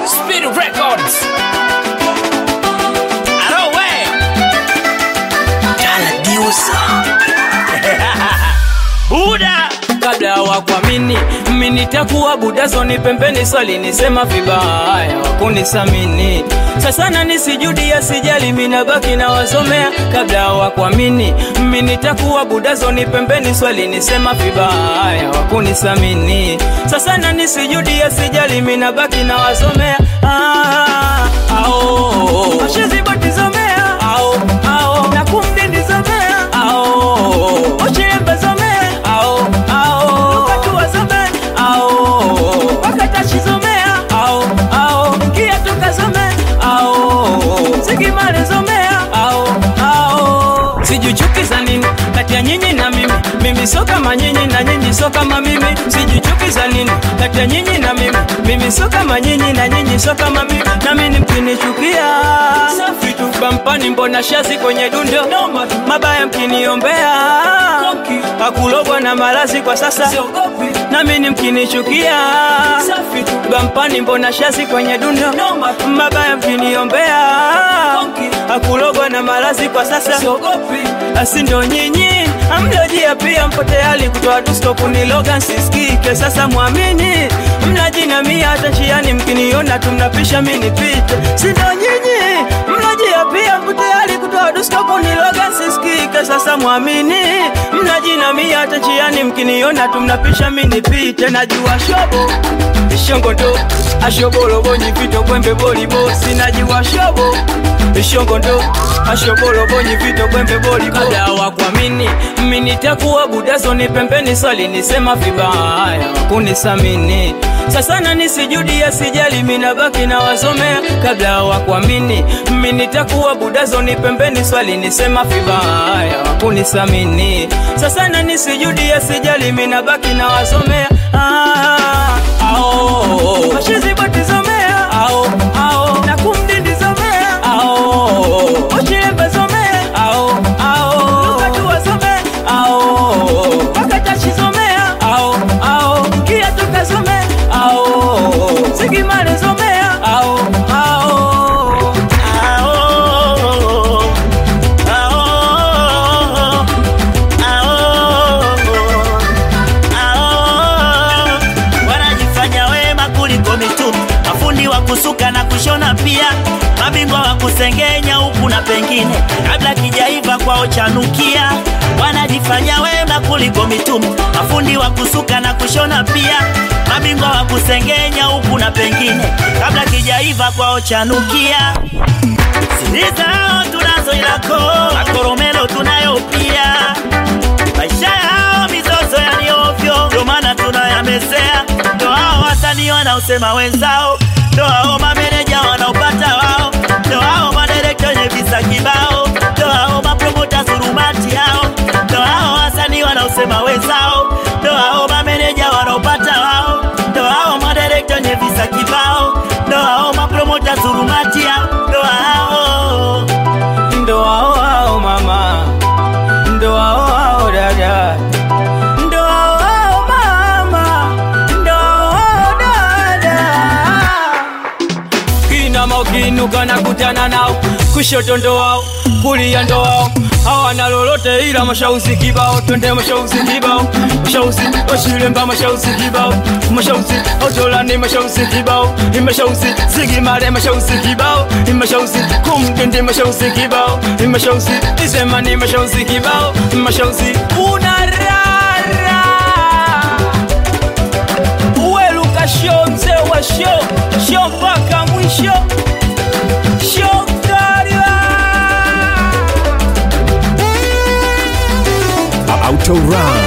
Speed Records. Alo we. Buda kabla hawakuamini mimi nitakuwa budazoni pembeni swali nisema vibaya wakunisamini sasa na nisijudia sijali minabaki na wasomea kabla hawakuamini mimi nitakuwa budazoni pembeni swali nisema vibaya wakunisamini sasa na nisijudia sijali minabaki na wasomea ah, ao ashizibotizomea ao ao na kumdindizomea ao ochilembezomea ao ao lukatuwazomea ao wakatachizomea ao ao kiatukazomea ao sigimalezomea ao ao sijuchukiza nini kati ya nyinyi na mimi mimi so kama nyinyi na nyinyi so kama mimi sijuchukiza nini kati ya nyinyi na mimi mimi so kama nyinyi na nyinyi so kama mimi nami ni mkinichukia safi tu bampani mbona shazi kwenye dundo mabaya mkiniombea hakulogwa na malazi kwa sasa nami ni mkinichukia safi tu bampani mbona shazi kwenye dundo mabaya mkiniombea hakulogwa na malazi kwa sasa asi ndo nyinyi amlojia pia mpo tayari kutoa dusto kuniloga nsisikike sasa mwamini mnajinamia hata njiani mkiniona tumnapisha mi nipite sindo nyinyi mnajia pia mpo tayari kutoa dusto kuniloga nsisikike sasa mwamini mnajinamia hata njiani mkiniona tumnapisha mi nipite najua shobo ishongondo ashobolobonyi vito kwembe bolibo sinajiwa shobo ishongondo ashobolobonyi vito kwembe bolibo kabla hawakuamini mimi nitakuwa budazoni pembeni swali nisema vibaya kunisamini sasa na nisijudia sijali minabaki na wasomea kabla hawakuamini mimi nitakuwa budazoni pembeni swali nisema vibaya kunisamini sasa na nisijudia sijali minabaki na wasomea ah, ao ashizibotizomea ao ao na kumdindizomea ao ochilembezomea ao ao lukatuwasomea ao wakatachizomea ao ao kiatukazomea ao sigimalezomea ao ao Ao, ao, ao, ao. Wanajifanya wema kuliko mitume, mafundi wa kusuka na kushona pia, mabingwa wa kusengenya huku na pengine, kabla kijaiva kwao chanukia. Wanajifanya wema kuliko mitume, mafundi wa kusuka na kushona pia, mabingwa wa kusengenya huku na pengine, kabla kijaiva kwao chanukia. Siri zao tunazo ilako, makoromelo tunayo pia, maisha yao mizozo yaliovyo, ndio maana tunayamezea. Ndo hao wasanii wanaosema wenzao, ndo hao mameneja wanaopata wao, ndo hao madirekta wenye visa kibao, ndo hao mapromota surumati hao, ndo hao wasanii wanaosema wenzao, ndo hao mameneja wanaopata wao, ndo hao madirekta wenye visa kibao, ndo hao mapromota surumati hao, ndo hao ndo hao hao mama ndo hao hao dada ndo hao hao mama ndo hao hao dada kinama ukiinuka na kutana nao kushoto ndo wao kulia ndo wao hawana lolote ila mashauzi kibao twende mashauzi kibao mashauzi washilemba mashauzi kibao mashauzi otolani mashauzi kibao imashauzi zigimale mashauzi kibao imashauzi kumtende mashauzi kibao imashauzi isemani mashauzi kibao mashauzi unarara uweluka sho mzee wa sho sho mpaka mwisho sho kariwa Auto Run.